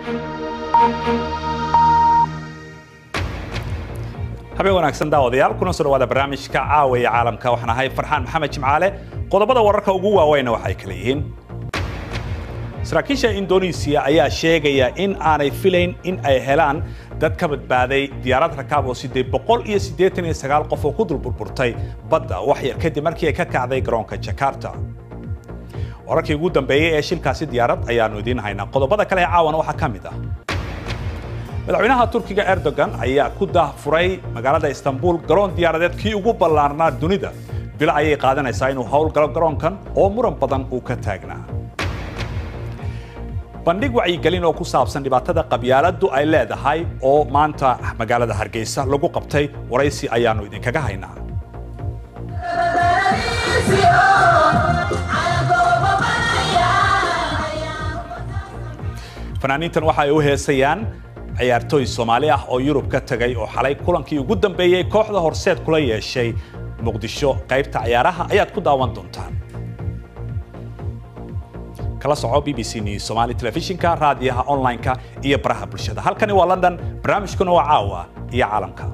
habeen wanaagsan daawadayaal kuna soo dhawaada barnaamijka caawa ee caalamka waxaan ahay farxaan maxamed jimcaale qodobada wararka ugu waaweyna waxay kala yihiin saraakiisha indonesiya ayaa sheegaya in aanay filayn in ay helaan dad ka badbaaday diyaarad rakaab oo sidee boqol iyo siddeetan iyo sagaal qof oo ku dul burburtay badda wax yar kadib markii ay ka kacday garoonka jakarta wararkii ugu dambeeyey ee shilkaasi diyaarad ayaanu idiin haynaa qodobada kale ee caawana waxaa ka mid ah madaxweynaha turkiga erdogan ayaa ku daahfuray magaalada istanbul garoon diyaaradeed kii ugu ballaarnaa dunida bilo ayay qaadanaysaa inuu howlgalo garoonkan oo muran badan uu ka taagnaa bandhig wacyigelin oo ku saabsan dhibaatada qabyaaladdu ay leedahay oo maanta magaalada hargeysa lagu qabtay waraysi ayaanu idinkaga haynaa fanaaniintan waxa ay u heesayaan ciyaartooy soomaali ah oo yurub ka tegay oo xalay kulankii ugu dambeeyey kooxda horseed kula yeeshay muqdisho qaybta ciyaaraha ayaad ku daawan doontaan kala soco b b c news somali telefishinka raadiyaha online-ka iyo baraha bulshada halkani waa london barnaamijkuna waa caawa iyo caalamka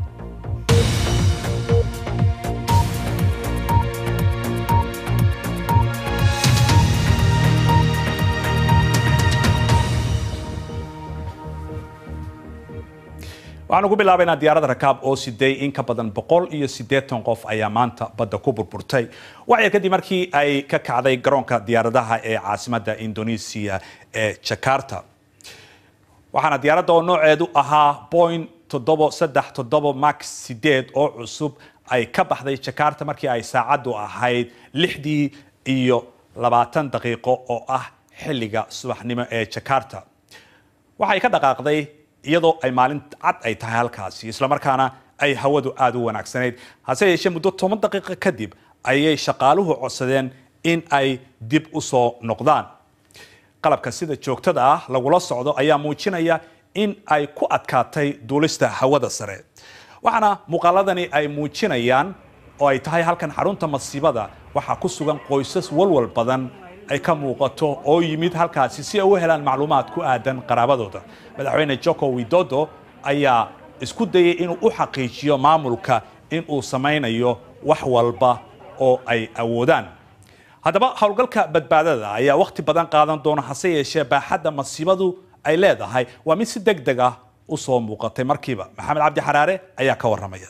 waxaanu ku bilaabaynaa diyaarada rakaab oo siday in ka badan boqol iyo siddeetan qof ayaa maanta badda ku burburtay waxyar kadib markii ay ka kacday garoonka diyaaradaha ee caasimadda indonesia ee jakarta waxaana diyaaradda oo nooceedu ahaa boing toddobo saddex toddobo max sideed oo cusub ay ka baxday jakarta markii ay saacaddu ahayd lixdii iyo labaatan daqiiqo oo ah xilliga subaxnimo ee jakarta waxay ka dhaqaaqday iyadoo ay maalin cad ay tahay halkaasi islamarkaana ay hawadu aada u wanaagsanayd hase yeeshee muddo toban daqiiqo kadib ayay shaqaaluhu codsadeen in ay dib u soo noqdaan qalabka sida joogtada ah lagula socdo ayaa muujinaya in ay ku adkaatay duulista hawada sare waxaana muuqaaladani ay muujinayaan oo ay tahay halkan xarunta masiibada waxaa ku sugan qoysas walwal badan ay ka muuqato oo yimid halkaasi si ay u helaan macluumaad ku aadan qaraabadooda madaxweyne joko widodo ayaa isku dayay inuu u xaqiijiyo maamulka in uu samaynayo wax walba oo ay awoodaan haddaba howlgalka badbaadada ayaa wakhti badan qaadan doona hase yeeshee baaxadda masiibadu ay leedahay waa mid si deg deg ah u soo muuqatay markiiba maxamed cabdi xaraare ayaa ka warramaya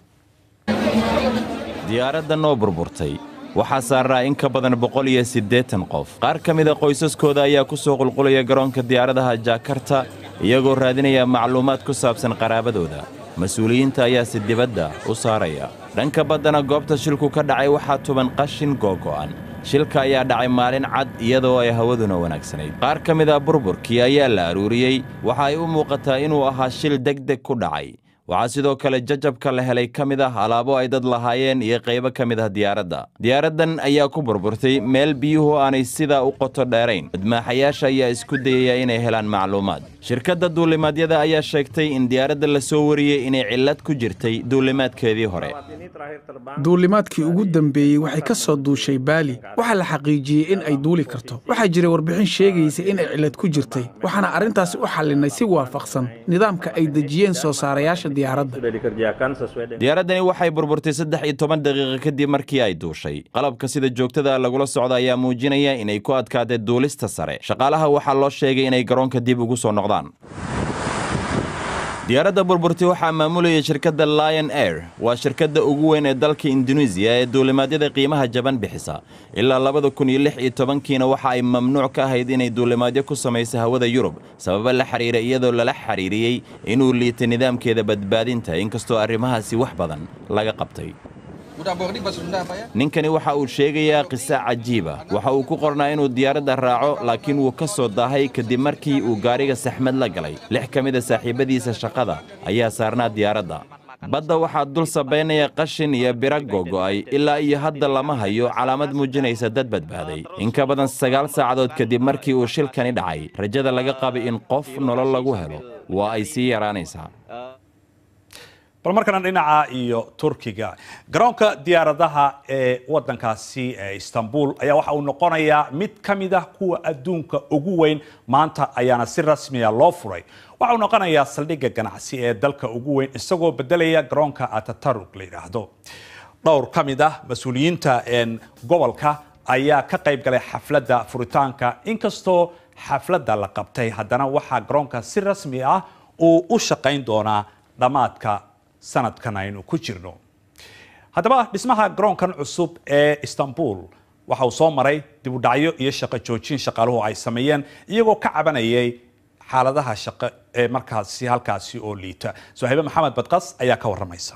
diyaaradda noo burburtay waxaa saaraa in ka badan boqol iyo siddeetan qof qaar ka mida qoysaskooda ayaa ku soo qulqulaya garoonka diyaaradaha jakarta iyagoo raadinaya macluumaad ku saabsan qaraabadooda mas-uuliyiinta ayaase dibadda u saaraya dhanka baddana goobta shilku ka dhacay waxaa tuban qashin googo'an shilka ayaa dhacay maalin cad iyadoo ay hawaduna wanaagsanayd qaar ka mida burburkii ayaa la aruuriyey waxa ay u muuqataa inuu ahaa shil degdeg ku dhacay waxaa sidoo kale jajabka la helay ka mid ah alaabo ay dad lahaayeen iyo qaybo ka mid ah diyaaradda diyaaraddan ayaa ku burburtay meel biyuhu aanay sidaa u qoto dheerayn badmaaxayaasha ayaa isku dayaya inay helaan macluumaad shirkadda duulimaadyada ayaa sheegtay in diyaaradda la soo wariyey inay cillad ku jirtay duulimaadkeedii hore duulimaadkii ugu dambeeyey waxay ka soo duushay baali waxaa la xaqiijiyey in ay duuli karto waxaa jiray warbixin sheegaysa in ay cillad ku jirtay waxaana arrintaasi u xallinay si waafaqsan nidaamka ay dejiyeen soo saarayaasha diyaaraddani waxay burburtay saddex iyo toban daqiiqo kadib markii ay duushay qalabka sida joogtada lagula socda ayaa muujinaya inay ku adkaatay duulista sare shaqaalaha waxaa loo sheegay inay garoonka dib ugu soo noqdaan diyaaradda burburtay waxaa maamulaya shirkadda lion air waa shirkadda ugu weyn ee dalka induneisiya ee duulimaadyada qiimaha jaban bixisa ilaa labada kun iyo lix iyo tobankiina waxa ay mamnuuc ka ahayd inay duulimaadyo ku samayso hawada yurub sababa la xidhiira iyadoo lala xidhiiriyey inuu liitay nidaamkeeda badbaadinta inkastoo arrimahaasi wax badan laga qabtay ninkani waxa uu sheegayaa qiso cajiiba waxa uu ku qornaa inuu diyaaradda raaco laakiin wuu ka soo daahay kadib markii uu gaariga saxmad la galay lix ka mida saaxiibbadiisa shaqada ayaa saarnaa diyaaradda badda waxaa dul sabaynaya qashin iyo bira gogo'ay ilaa iyo hadda lama hayo calaamad muujinaysa dad badbaaday in ka badan sagaal saacadood kadib markii uu shilkani dhacay rajada laga qabay in qof nolol lagu helo waa ay sii yaraanaysaa bal markana dhinaca iyo turkiga garoonka diyaaradaha ee wadankaasi ee istanbul ayaa waxa uu noqonayaa mid ka mid ah kuwa adduunka ugu weyn maanta ayaana si rasmiya loo furay waxa uu noqonayaa saldhigga ganacsi ee dalka ugu weyn isagoo bedelaya garoonka atatarug la yidhaahdo dhowr ka mid ah mas-uuliyiinta gobolka ayaa ka qayb galay xafladda furitaanka inkastoo xafladda la qabtay haddana waxaa garoonka si rasmi ah uu u shaqayn doonaa dhammaadka sanadkan aynu ku jirno haddaba dhismaha garoonkan cusub ee istanbul waxa uu soo maray dibudhacyo iyo shaqo joojin shaqaaluhu ay sameeyeen iyagoo ka cabanayay xaaladaha shaqo ee markaasi halkaasi oo liita sohaybe maxamed badqas ayaa ka waramaysa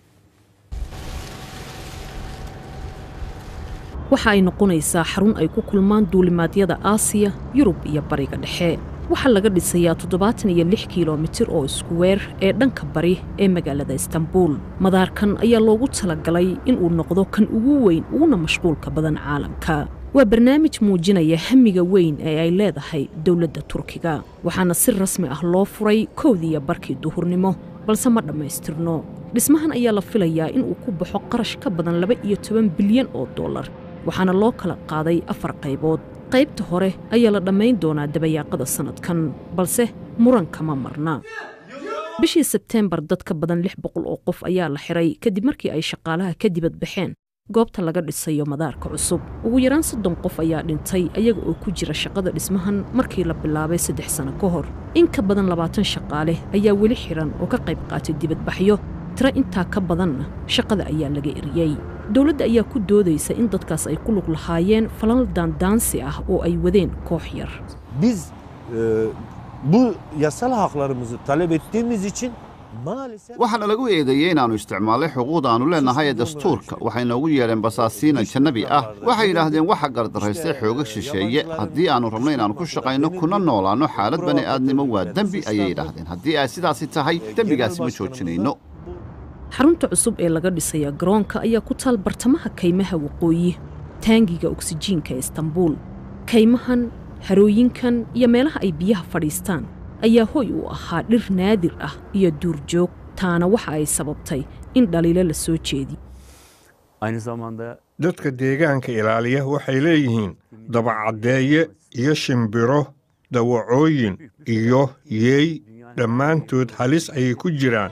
waxa ay noqonaysaa xarun ay ku kulmaan duulimaadyada aasiya yurub iyo bariga dhexe waxaa laga dhisayaa toddobaatan iyo lix kilomitir oo iskuweer ee dhanka bari ee magaalada istanbul madaarkan ayaa loogu talagalay inuu noqdo kan ugu weyn uguna mashquulka badan caalamka waa barnaamij muujinaya hamiga weyn ee ay leedahay dowladda turkiga waxaana si rasmi ah loo furay kowdiiyo barkii duhurnimo balse ma dhammaystirno dhismahan ayaa la filayaa inuu ku baxo qarash ka badan laba iyo toban bilyan oo dollar waxaana loo kala qaaday afar qaybood qaybta hore ayaa la dhammayn doonaa dabayaaqada sannadkan balse muranka ma marna bishii sebteembar dad ka badan lix boqol oo qof ayaa la xiray kadib markii ay shaqaalaha ka dibad baxeen goobta laga dhisayo madaarka cusub ugu yaraan soddon qof ayaa dhintay ayaga oo ku jira shaqada dhismahan markii la bilaabay saddex sano ka hor in ka badan labaatan shaqaale ayaa weli xiran oo ka qayb qaatay dibadbaxyo tiro intaa ka badanna shaqada ayaa laga eriyey dowladda ayaa ku doodaysa in dadkaas ay ku lug lahaayeen falal daandaansi ah oo ay wadeen koox yar Biz e, bu yasal haklarımızı talep ettiğimiz için maalesef waxaana lagu eedeeyey inaannu isticmaalay xuquuqda aannu leennahay ee dastuurka waxay noogu yeedheen basaasiina jannabi ah waxay yidhaahdeen waxa gardaraystay xooga shisheeye haddii aannu rabno inaannu ku shaqayno kuna noolaanno xaalad bani aadnimo waa dembi ayay yidhaahdeen haddii ay sidaasi tahay dembigaasi ma joojinayno xarunta cusub ee laga dhisaya garoonka ayaa ku taal bartamaha kaymaha waqooyi taangiga oksijiinka ee istanbuul kaymahan harooyinkan iyo meelaha ay biyaha fadhiistaan ayaa hoy u ahaa dhir naadir ah iyo duurjoog taana waxa ay sababtay in dhaliilo la soo jeediyo Aynı zamanda dadka deegaanka ilaaliya waxay leeyihiin dabacaddeeye iyo shimbiro dawacooyin iyo yeey dhammaantood halis ayay ku jiraan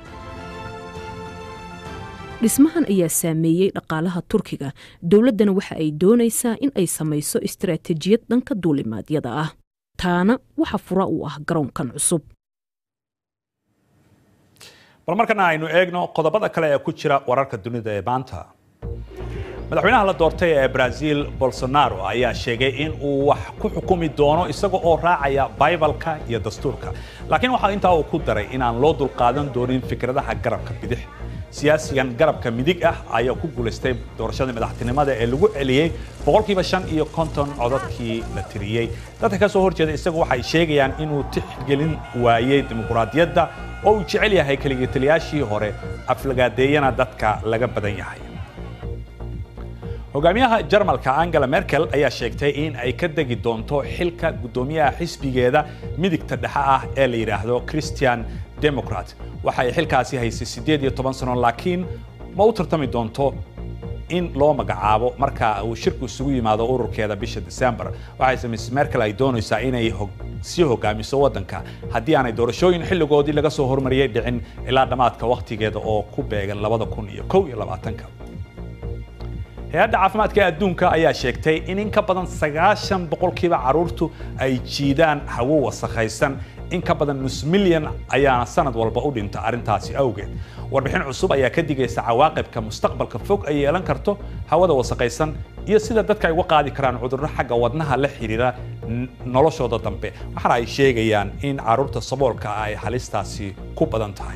dhismahan ayaa saameeyey dhaqaalaha turkiga dowladdana waxa ay doonaysaa in ay samayso istaraatijiyad dhanka duulimaadyada ah taana waxa fura u ah garoonkan cusub bal markana aynu eegno qodobada kale ee ku jira wararka dunida ee maanta madaxweynaha la doortay ee brazil bolsonaro ayaa sheegay in uu wax ku xukumi doono isaga oo raacaya baybalka iyo dastuurka laakiin waxaa intaa uu ku daray inaan loo dulqaadan doonin fikradaha garabka bidix siyaasigan garabka midig ah ayaa ku guulaystay doorashadii madaxtinimada ee lagu celiyey boqolkiiba shan iyo konton codadkii la tiriyey dadka ka soo horjeeda isagu waxay sheegayaan inuu tixgelin waayey dimuquraadiyadda oo uu jecel yahay keligitaliyaashii hore aflagaadeeyana dadka laga badan yahay hogaamiyaha jarmalka angela merkel ayaa sheegtay in ay ka degi doonto xilka guddoomiyaha xisbigeeda midigta dhexe ah ee la yidhaahdo christian democrat waxa ay xilkaasi haysay siddeed iyo toban sano laakiin ma u tartami doonto in loo magacaabo marka uu shirku isugu yimaado ururkeeda bisha december waxayse miss merkel ay doonaysaa inay sii hogaamiso waddanka haddii aanay doorashooyin xilligoodii laga soo hormariyey dhicin ilaa dhammaadka wakhtigeeda oo ku beegan labada kun iyo kow iyo labaatanka hay-adda caafimaadka ee adduunka ayaa sheegtay in in ka badan sagaashan boqolkiiba carruurtu ay jiidaan hawo wasakhaysan in ka badan nus milyan ayaana sanad walba u dhinta arrintaasi awgeed warbixin cusub ayaa ka digaysa cawaaqibka mustaqbalka fog ay yeelan karto hawada wasakhaysan iyo sida dadka ay uga qaadi karaan cudurro xagga wadnaha la xidhiira noloshooda dambe waxaana ay sheegayaan in carruurta saboolka ah ay halistaasi ku badan tahay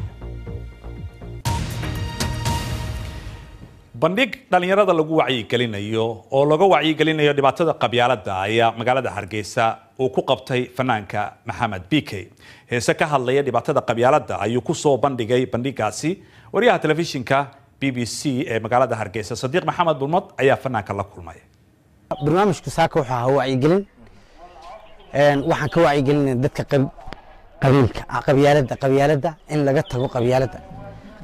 bandhig dhallinyarada lagu wacyigelinayo oo laga wacyigelinayo dhibaatada qabyaaladda ayaa magaalada hargeysa uu ku qabtay fanaanka maxamed bike heese ka hadlaya dhibaatada qabyaaladda ayuu ku soo bandhigay bandhigaasi wariyaha telefishinka b b c ee magaalada hargeysa sadiiq maxamed bulmad ayaa fanaanka la kulmay barnaamijku saaka wuxuu ahaa wacyigelin waxaan ka wacyigelinaya dadka qabiilka qabyaaladda qabyaaladda in laga tago qabyaaladda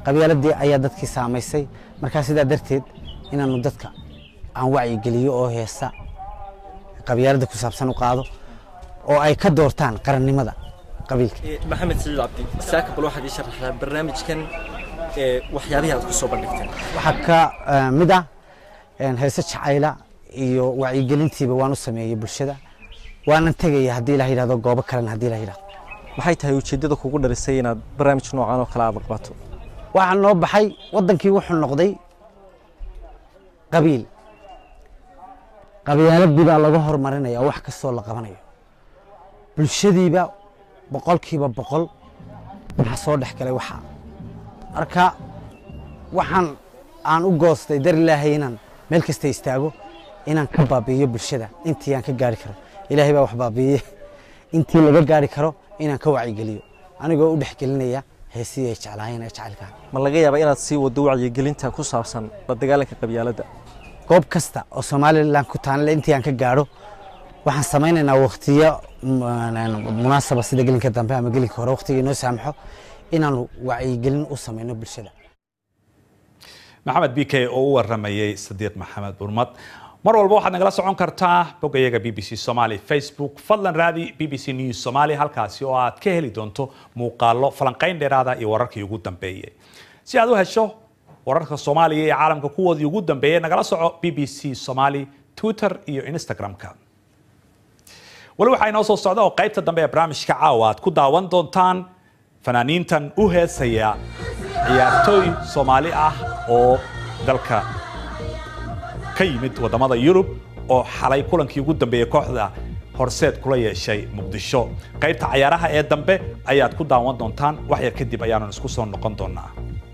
qabyaaladii ayaa dadkii saamaysay markaa sidaa darteed inaanu dadka aan wacyigeliyo oo heesa qabyaalada ku saabsan u qaado oo ay ka doortaan qarannimada qabiilka maxamed siciid cabdi saaka bal waxaad ii sharaxdaa barnaamijkan ee waxyaabihii aad ku soo bandhigteen waxaa ka eh, mid ah een, heese jacayla iyo wacyigelintiiba waan u sameeyey bulshada waanan tegaya haddii la yidhahdo goobo kalena haddii la yidhahdo maxay tahay ujeeddada kugu dharisay inaad barnaamij noocan oo kale aad qabato waxaa noo baxay waddankii wuxuu noqday qabiil qabyaaladii baa laga hormarinaya oo wax kastoo la qabanayo bulshadiiba boqolkiiba boqol waxaa soo dhex galay waxaa marka waxaan aan u goostay dar ilaahay inaan meel kasta istaago inaan ka baabi'iyo bulshada intii aan ka gaari karo ilaahay baa wax baabi'iye intii laga gaari karo inaan ka wacyigeliyo anigoo u dhexgelinaya heesihii ay jeclaayeen ee jacaylka ma laga yaabaa inaad sii waddo wacyigelinta ku saabsan la dagaalanka qabyaaladda goob kasta oo somalilan ku taanle intii aan ka gaadho waxaan samaynaynaa waktiyo mm, munaasaba sida gelinka dambe ama gelinka hore waktiga inoo saamaxo inaanu wacyigelin u samayno bulshada maxamed b k oo u waramayay sadiiq maxamed burmad mar walba waxaad nagala socon kartaa boggayaga b b c somaly facebook fadlan raadi b b c news somaly halkaasi oo aad ka heli doonto muuqaallo falanqayn dheeraada iyo wararkii ugu dambeeyey si aad u hesho wararka soomaaliya iyo caalamka kuwoodii ugu dambeeyey nagala soco b b c somaly twitter iyo instagram-ka weli waxaa inoo soo socda oo qaybta dambe ee barnaamijka caawa aad ku daawan doontaan fanaaniintan u heesaya ciyaartooy soomaali ah oo dalka ka yimid wadamada yurub oo xalay kulankii ugu dambeeyey kooxda horseed kula yeeshay muqdisho qaybta cayaaraha ee dambe ayaad ku daawan doontaan wax yar kadib ayaanu isku soo noqon doonaa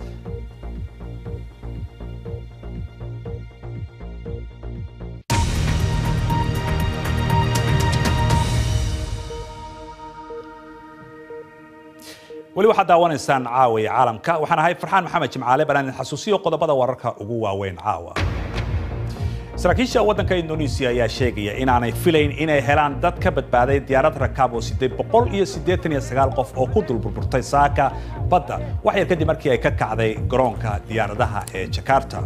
weli waxaad daawanaysaan caawa iyo caalamka waxaan ahay farxaan maxamed jimcaale baan idin xasuusiyo qodobada wararka ugu waaweyn caawa saraakiisha waddanka indonesia ayaa sheegaya inaanay filayn inay helaan dad ka badbaaday diyaarad rakaab oo sideed boqol iyo siddeetan iyo sagaal qof oo ku dulburburtay saaka badda wax yar kadib markii ay ka kacday garoonka diyaaradaha ee jakarta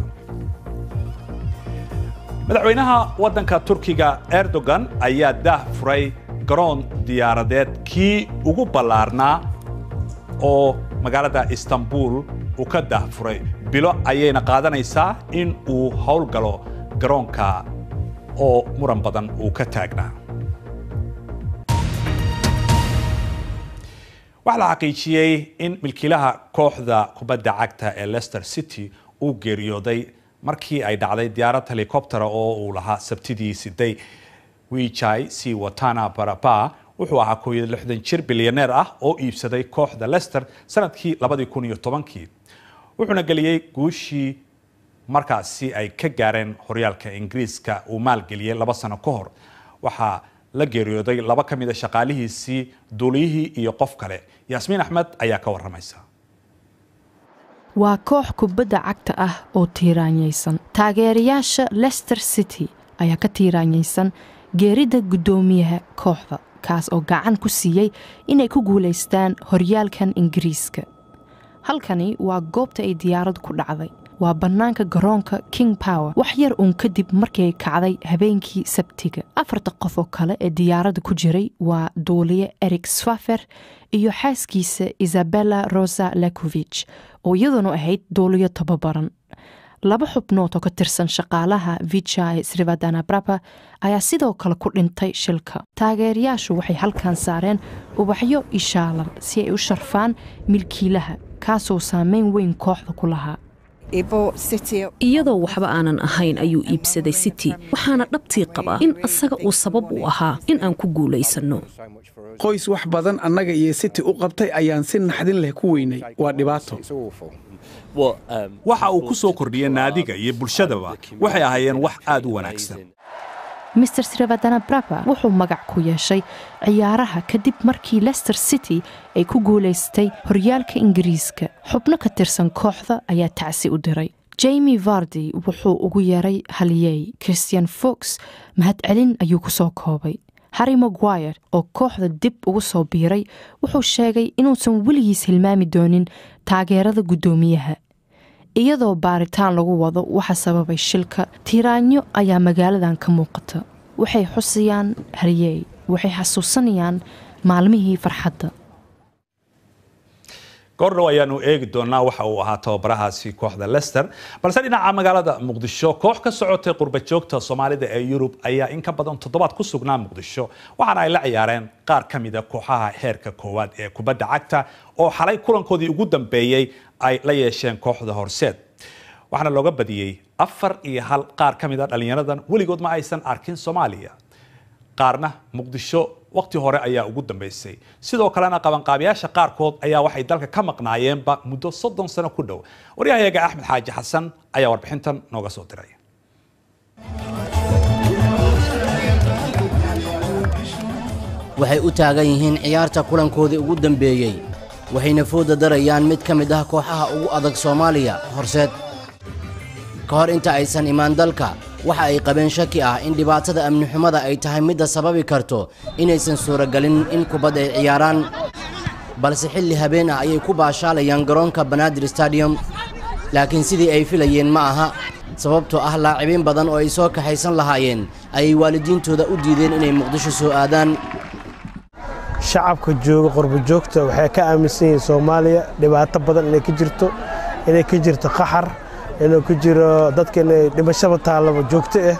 madaxweynaha waddanka turkiga erdogan ayaa daah furay garoon diyaaradeed kii ugu ballaarnaa oo magaalada istanbul uu ka daahfuray bilo ayayna qaadanaysaa in uu howlgalo garoonka oo muran badan uu ka taagnaa waxaa la xaqiijiyey in milkiilaha kooxda kubadda cagta ee leicester city uu geeriyooday markii ay dhacday diyaarad helikobtera oo uu lahaa sabtidii siday wijai si watana baraba wuxuu ahaa koob iyo lixdan jir bilyaneer ah oo iibsaday kooxda leicester sanadkii labadii kun iyo tobankii wuxuuna geliyey guushii markaasi ay ka gaareen horyaalka ingiriiska uu maalgeliyey laba sano ka hor waxaa la geeriyooday laba ka mid a shaqaalihiisii duuliyihii iyo qof kale yaasmiin axmed ayaa ka waramaysa waa koox kubadda cagta ah oo tiiraanyaysan taageerayaasha leicester city ayaa ka tiiraanyaysan geeridda guddoomiyaha kooxda kaas oo gacan ku siiyey inay ku guulaystaan horyaalkan ingiriiska halkani waa goobta ay diyaaradu ku dhacday waa bannaanka garoonka king power wax yar uun kadib markii ay kacday habeenkii sabtiga afarta qof oo kale ee diyaaradda ku jiray waa duuliye eric swafer iyo xaaskiisa isabella rosa lakovich oo iyaduna ahayd duuliyo tababaran laba xubnood oo ka tirsan shaqaalaha vijay srivadanabraba ayaa sidoo kale ku dhintay shilka taageerayaashu waxay halkan saareen ubaxyo ishaalan si ay u sharfaan milkiilaha kaasoo saameyn weyn kooxda ku lahaa iyadoo waxba aanan ahayn ayuu iibsaday city waxaana dhabtii qabaa in asaga uu sabab u ahaa in aan ku guulaysanno qoys wax badan annaga iyo city u qabtay ayaan si naxdin leh ku weynay waa dhibaato waxa uu ku soo kordhiyey naadiga iyo bulshadaba waxay ahaayeen wax aad u wanaagsan master srivadanabraba wuxuu magac ku yeeshay ciyaaraha kadib markii leicester city ay ku guulaystay horyaalka ingiriiska xubno ka tirsan kooxda ayaa tacsi u diray jamie vardi wuxuu ugu yeeray haliyey christian fox mahadcelin ayuu ku soo koobay harry maguire oo kooxda dib ugu soo biiray wuxuu sheegay inuusan weligiis hilmaami doonin taageerada guddoomiyaha iyadoo baaritaan lagu wado waxa sababay shilka tiiraanyo ayaa magaaladan ka muuqata waxay xusayaan haryey waxay xasuusanayaan maalmihii farxadda goordhow ayaanu eegi doonaa waxa uu ahaa tababarahaasi kooxda lester balse dhinaca magaalada muqdisho koox ka socotay qurba joogta soomaalida ee yurub ayaa in ka badan toddobaad ku sugnaa muqdisho waxaana ay la ciyaareen qaar ka mida kooxaha heerka koowaad ee kubadda cagta oo xalay kulankoodii ugu dambeeyey ay la yeesheen kooxda horseed waxaana looga badiyey afar iyo hal qaar ka mida dhallinyaradan weligood ma aysan arkin soomaaliya qaarna muqdisho waqti hore ayaa ugu dambeysay sidoo kalena qabanqaabiyaasha qaarkood ayaa waxay dalka ka maqnaayeenba muddo soddon sano ku dhow waryahayaga axmed xaaji xasan ayaa warbixintan nooga soo diray waxay u taagan yihiin ciyaarta kulankoodii ugu dambeeyey waxayna fooda darayaan mid ka mid ah kooxaha ugu adag soomaaliya horseed ka hor inta aysan imaan dalka waxa ay qabeen shaki ah in dhibaatada amni xumada ay tahay midda sababi karto inaysan suuragelin in kubad ay ciyaaraan balse xilli habeen ah ayay ku baashaalayaan garoonka banaadir stadium laakiin sidii ay filayeen ma aha sababtoo ah laacibiin badan oo ay soo kaxaysan lahaayeen ayay waalidiintooda u diideen inay muqdisho soo aadaan shacabka jooga qurbo joogta waxay ka aaminsan yihiin soomaaliya dhibaato badan inay ka jirto inay ka jirto qaxar inuu ku jiro dadka inay dhimashaba taallaba joogto ah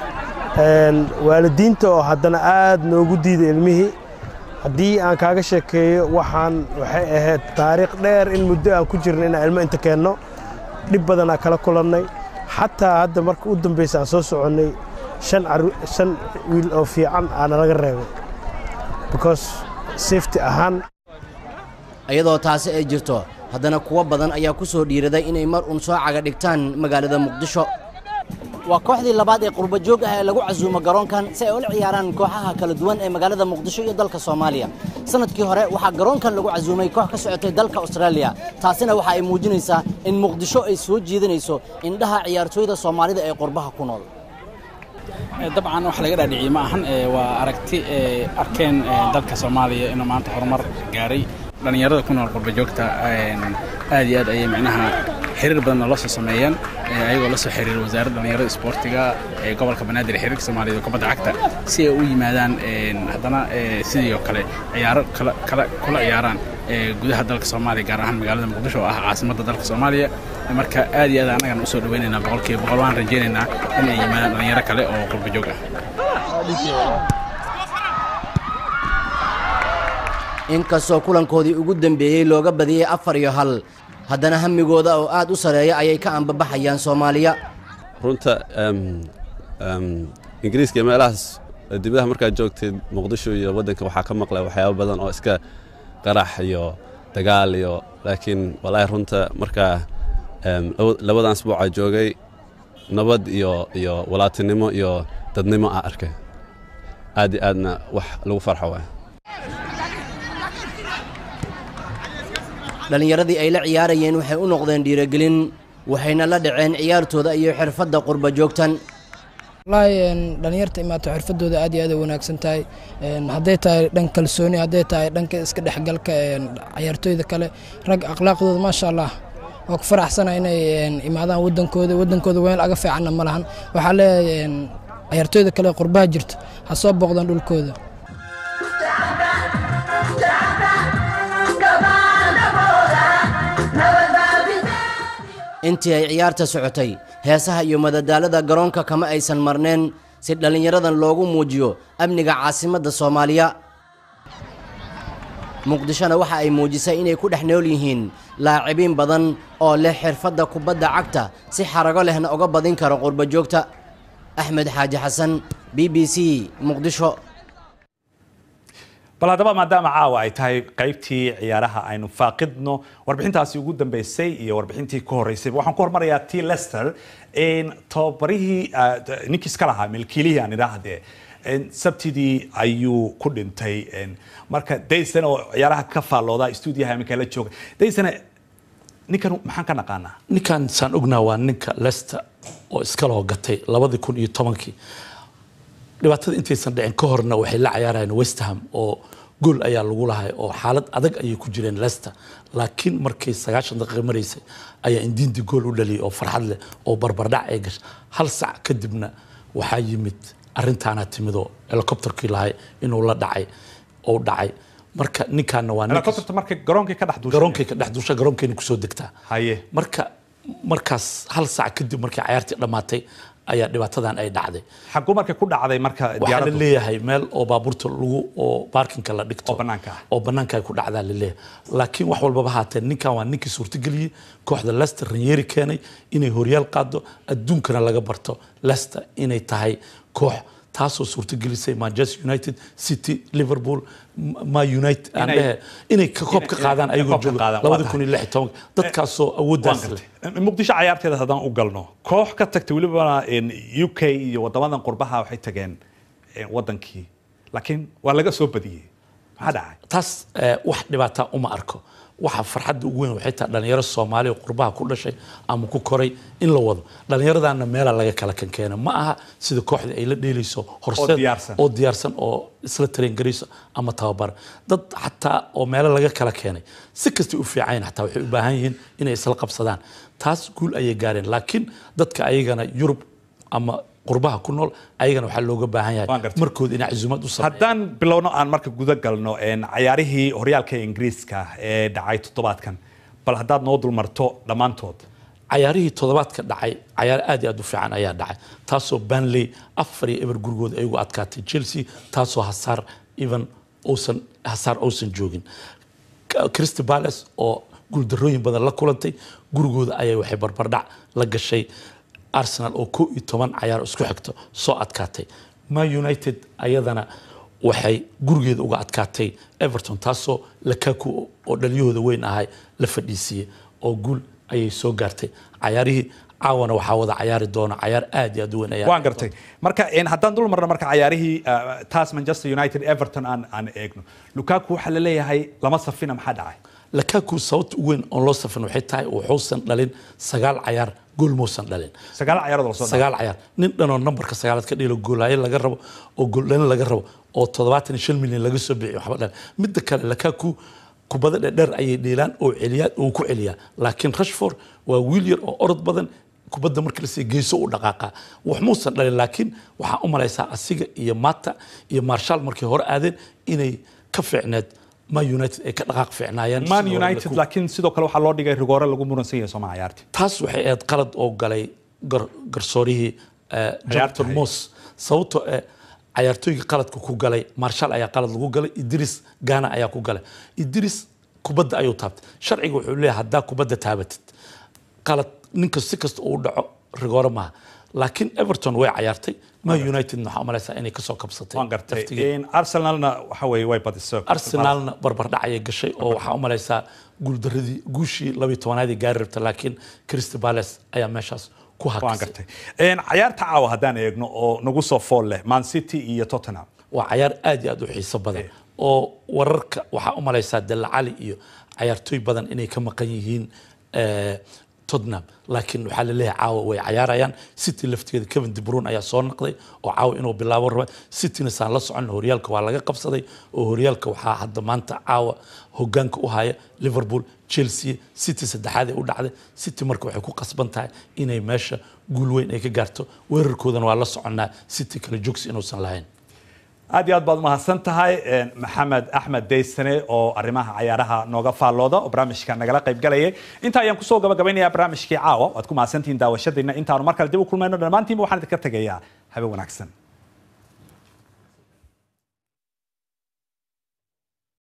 waalidiinta oo haddana aad noogu diiday ilmihii haddii aan kaaga sheekeeyo waxaan waxay ahayd taariikh dheer in muddo aan ku jirno inaan ilmo inta keenno dhib badanaa kala kulannay xataa hadda marka u dambaysa aan soo soconnay shan wiil oo fiican aana laga reebay because safety ahaan iyadoo taasi ay jirto haddana kuwo badan ayaa ku soo dhiiraday inay mar uun soo caga dhigtaan magaalada muqdisho waa kooxdii labaad ee qurbajoog ah ee lagu casuumo garoonkan si ay ula ciyaaraan kooxaha kala duwan ee magaalada muqdisho iyo dalka soomaaliya sanadkii hore waxaa garoonkan lagu casuumay koox ka socotay dalka austraaliya taasina waxa ay muujinaysaa in muqdisho ay soo jiidanayso indhaha ciyaartooyda soomaalida ee qurbaha ku nool dabcan wax laga dhaadhiciye ma ahan waa aragti arkeen dalka soomaaliya inuu maanta horumar gaaray dhallinyarada ku nool qurbajoogta aad iyo aad ayay micnaha xiriir badanna la soo sameeyeen ayagoo la soo xiriira wasaaradda dhallinyarada isboortiga ee gobolka banaadir ee xiriirka soomaaliya kubadda cagta si ay u yimaadaan haddana sidii oo kale ciyaaro kula ciyaaraan gudaha dalka soomaaliya gaar ahaan magaalada muqdisho oo ah caasimadda dalka soomaaliya marka aad iyo aad annagan usoo dhawaynaynaa boqolkiiba boqol waan rajaynaynaa in ay yimaadaan dhallinyaro kale oo qurbajoog ah inkastoo kulankoodii ugu dambeeyey looga badiyey afar iyo hal haddana hamigooda oo aad u sareeya ayay ka ambabaxayaan soomaaliya runta ingiriiska iyo meelahaas dibadaha markaad joogtid muqdisho iyo waddanka waxaa ka maqlay waxyaaba badan oo iska qarax iyo dagaal iyo laakiin walaahi runta markaa labadan asbuuca joogay nabad iyo iyo walaatinimo iyo dadnimo ah arkay aad iyo aadna wax lagu farxo waay dhallinyaradii ay la ciyaarayeen waxay u noqdeen dhiirogelin waxayna la dhaceen ciyaartooda iyo xirfadda qurba joogtan wallaahi dhallinyarta imaato xirfadooda aad iyo aad ay wanaagsan tahay hadday tahay dhan kalsooni hadday tahay dhanka iska dhexgalka ciyaartooyda kale rag akhlaaqdooda maasha allah waa ku faraxsana inay imaadaan wadankooda wadankooda weel aga fiicanna ma lahan waxaa leeyahay ciyaartooyda kale qurbaha jirto ha soo booqdaan dhulkooda intii ay ciyaarta socotay heesaha iyo madadaalada garoonka kama aysan marneen si dhallinyaradan loogu muujiyo amniga caasimadda soomaaliya muqdishona waxa ay muujisay inay ku dhex nool yihiin laacibiin badan oo leh xirfadda kubadda cagta si xarago lehna uga badin karo qurbajoogta axmed xaaji xasan b b c muqdisho bal haddaba maadaama caawa ay tahay qaybtii ciyaaraha aynu faaqidno warbixintaasi ugu dambeysay iyo warbixintii ka horeysayba waxaan ku hormarayaa t lester tababarihii ninkii iska lahaa milkiilihii aan idhaahdee sabtidii ayuu ku dhintay marka daysan oo ciyaaraha ka faallooda stuudiyaha iminka la jooga daysan ninkan maxaan ka naqaanaa ninkan saan ognaa waa ninka lester oo iska loo gatay labadii kun iyo tobankii dhibaatada intaysan dhicin ka horna waxay la cayaarayeen west ham oo gool ayaa lagu lahay oo xaalad adag ayay ku jireen leicester laakiin markay sagaashan daqiiqa maraysay ayaa indindi gool u dhaliyay oo farxad leh oo barbardhac ay gashay hal sac kadibna waxaa yimid arrintaana timidoo helicopterkii lahay inuu la dhacay oo dhacay marka ninkaana waa ninkii- helicopterta markay garoonkii ka dhex duushay garoonkay ka dhex duusha garoonkeena kusoo degtaa haye marka markaas hal sac kadib markay cayaartii dhammaatay ayaa dhibaatadan ay dhacday xaguu markay ku dhacday marka waxaa la diyaaraddu leeyahay meel oo baabuurta lagu oo baarkinka la dhigto oo banaanka ah oo banaanka ay ku dhacdaa la leeyahay laakiin wax walbaba haatee ninkan waa ninkii suurtageliyey kooxda leicester ranyeri keenay inay horyaal qaado adduunkana laga barto leicester inay tahay koox taasoo suurtagelisay manchester united city liverpool M- ma united aan Inay- dhehe inay ka koob ka inay- qaadaan inay ayagoo koob ka jooga qaadaan, waa labada tahay. kun iyo lix iyo tobanka dadkaasoo awooddaas Waan leh gartay. muqdisho cayaarteeda haddaan u galno koox ka tagtay welibana in u k iyo wadamadan qurbaha waxay tageen eh, wadankii laakiin waa laga soo badiyey maxaa dhacay taas eh, wax dhibaata uma arko waxa farxadda ugu weyn waxay tahay dhalinyaro soomaali oo qurbaha ku dhashay ama ku koray in la wado dhallinyaradana meela laga kala kankeena ma aha sida kooxda ay la dheelayso horseed diyaarsan. oo diyaarsan oo isla tareen garayso ama tababar dad xataa oo meelo laga kala keenay si kastay u fiicayn xataa waxay u baahan yihiin inay isla qabsadaan taas guul ayay gaareen laakiin dadka ayagana yurub ama qurbaha ku nool ayagana waxaa looga baahan yahay markooda inay casuumad u sameeyaan haddaan bilowno aan marka guda galno een, cayaarihii horyaalka ingiriiska ee dhacay toddobaadkan bal haddaad noo dulmarto dhammaantood cayaarihii toddobaadka dhacay cayaar aad iyo aad u fiican ayaa dhacay taasoo banley afar iyo eber gurigooda ay ugu adkaatay chelsea taasoo hasaar even uusan hasaar uusan joogin K- crystal palace oo guuldarooyin badan la kulantay gurigooda ayay waxay barbardhac la gashay arsenal oo kow iyo toban cayaar isku xigto soo adkaatay ma united ayadana waxay gurigeeda uga adkaatay everton taasoo lakaku oo dhaliyahooda weyn ahay la fadhiisiiyey oo guul ayay soo gaartay cayaarihii caawana waxaa wada cayaari doona cayaar aad iyo aad u weyn ayaa waan gartay marka een, haddaan dul marno marka cayaarihii ah, taas manchester united everton aan aan eegno lukaku waxaa la leeyahay lama safina maxaa dhacay lakaku sababta ugu weyn oon loo safin waxay tahay wuxuusan dhalin sagaal cayaar gool muusan dhalin sagaal cayaarood lasoo sagaal cayaar nin dhanoo nambarka sagaalaad ka dhilo goolaayo laga rabo oo gooldhalin laga rabo oo toddobaatan iyo shan milyan laga soo bixiyo waxba dhalin midda kale lakaku kubada dhedheer ayay dheelaan oo celiyaa oo ku celiyaa laakiin rashford waa wiil yar oo orod badan kubadda marka la siiyo geeso u dhaqaaqa wax muusan dhalin laakiin waxaa u malaysaa asiga iyo mata iyo marshal markay hore aadeen inay ka fiicneed ma united ay ka dhaqaaq fiicnaayeen man sidoo united Lukaku. laakiin sidoo kale waxaa loo dhigay rigoore lagu muransan yahay sooma cayaartii taas waxay ahayd qalad oo galay gar- garsoorihii eh, Jonathan Moss sababtoo eh cayaartooyga qaladka ku galay Marshall ayaa qalad lagu galay Idris Gana ayaa ku galay Idris kubadda ayuu taabtay sharciga wuxuu leeyahay haddaa kubadda taabatid qalad ninka si kasta uu dhaco rigoore maaha laakiin Everton way cayaartay ma United waxaa u malaysaa inay kasoo kabsatay waan gartay laftigeeda. Een, arsenalna waxa weeye way badisay arsenalna barbardhac ayay gashay oo waxaa u malaysaa guuldaradii guushii labiyo tobanaadii gaari rabta laakiin crystal palace ayaa meeshaas ku waan hakisay gartay Een, cayaarta caawa haddaan eegno oo nagu soo fool leh man city iyo tottenham waa cayaar aad iyo aad u xiiso badan oo wararka waxaa u malaysaa dalla cali iyo cayaartooy badan inay ka maqan yihiin eh, tottenham laakiin waxaa la leeyahay caawa way cayaarayaan city laftigeeda kevin de bruyne ayaa soo noqday oo caawa inuu bilaabo raba cityna saan la socon horyaalka waa laga qabsaday oo horyaalka waxaa hadda maanta caawa hogaanka u haya liverpool chelsea city saddexaad ay u dhacday city marka waxay ku qasban tahay inay meesha guul weyn ay ka gaarto weerarkoodana waa la soconnaa city kale joogs inuusan lahayn aad iyo aad baad umahadsan tahay Een, maxamed axmed daysane oo arrimaha cayaaraha nooga faallooda oo barnaamijka nagala qayb galayay inta ayaan kusoo gabagabaynayaa barnaamijkii caawa waad ku mahadsantihiin daawashadiina intaanu mar kale dib u kulmayno dhammaantiinba waxaan idinka tegayaa habe wanaagsan